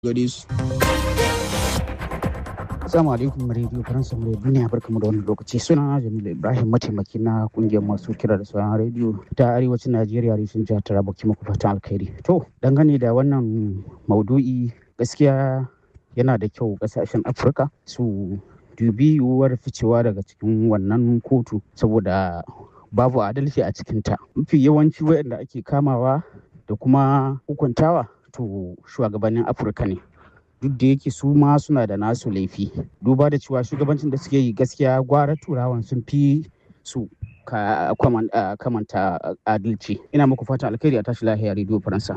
gare su. Assalamu alaikum Radio Faransa mu duniya barkamu da wannan lokaci suna Jamilu Ibrahim mataimaki na kungiyar masu kira da sauran rediyo ta arewacin Najeriya reshen jihar Taraba ki muku fatan alkhairi. To dangane da wannan maudu'i gaskiya yana da kyau kasashen Afirka su dubi yiwuwar ficewa daga cikin wannan kotu saboda babu adalci a cikinta. Mafi yawanci waɗanda ake kamawa da kuma hukuntawa to shugabannin Afirka ne. duk da yake su ma suna da nasu laifi duba da cewa shugabancin da suke yi gaskiya gwara turawan sun fi su kamanta adalci ina muku fatan alkhairi a tashi lahiya rediyo faransa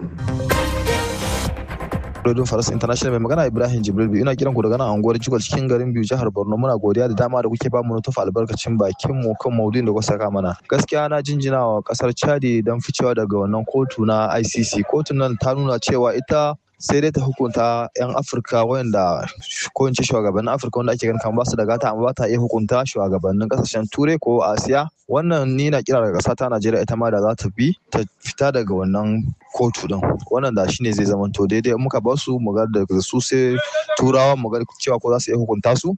Radio Faras International mai magana Ibrahim Jibril biyu ina kiran ku daga nan anguwar Jigol cikin garin biyu jihar Borno muna godiya da dama da kuke ba mu tufa albarkacin bakin mu kan maudu'in da kuka saka mana gaskiya na jinjina wa kasar Chadi dan ficewa daga wannan kotu na ICC kotun nan ta nuna cewa ita sai dai ta hukunta 'yan afirka wayanda ko in ce shugabannin afirka wanda ake ganin kamar basu da gata amma ba ta iya hukunta shugabannin kasashen turai ko asiya wannan ni na kira daga ƙasa ta najeriya ita ma da za ta bi ta fita daga wannan kotu din wannan da shine zai zama to daidai muka ba su mu ga daga su sai turawa mu ga cewa ko za su iya hukunta su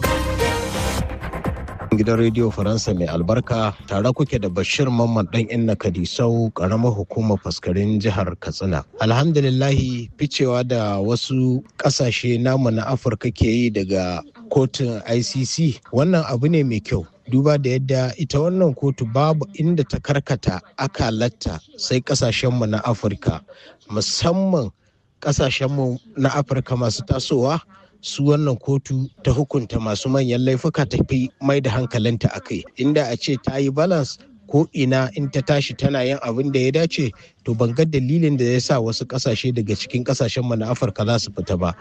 gidan rediyo faransa mai albarka tare kuke da bashir mamman dan inna kadisau karamar hukumar faskarin jihar katsina alhamdulillahi ficewa da wasu kasashe namu na afirka ke yi daga kotun icc wannan abu ne mai kyau duba da yadda ita wannan kotu babu inda ta karkata akalatta sai kasashenmu na afirka musamman kasashenmu na afirka masu tasowa su wannan kotu ta hukunta masu manyan laifuka ta fi mai da hankalinta a kai inda a ce ta yi balance ko ina in ta tashi tana yin abin da ya dace to ban ga dalilin da ya sa wasu kasashe daga cikin kasashen mu na afirka za su fita ba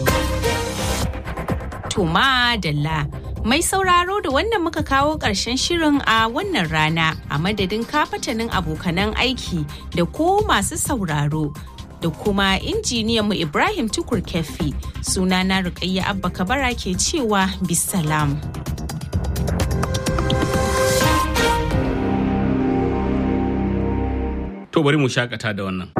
to madalla mai sauraro da wannan muka kawo ƙarshen shirin a wannan rana a madadin kafatanin abokanan aiki da ko masu sauraro da kuma injiniyanmu Ibrahim Tukur Kefi sunana Rukayya Abba Kabara ke cewa bisalam. To bari mu shakata da wannan.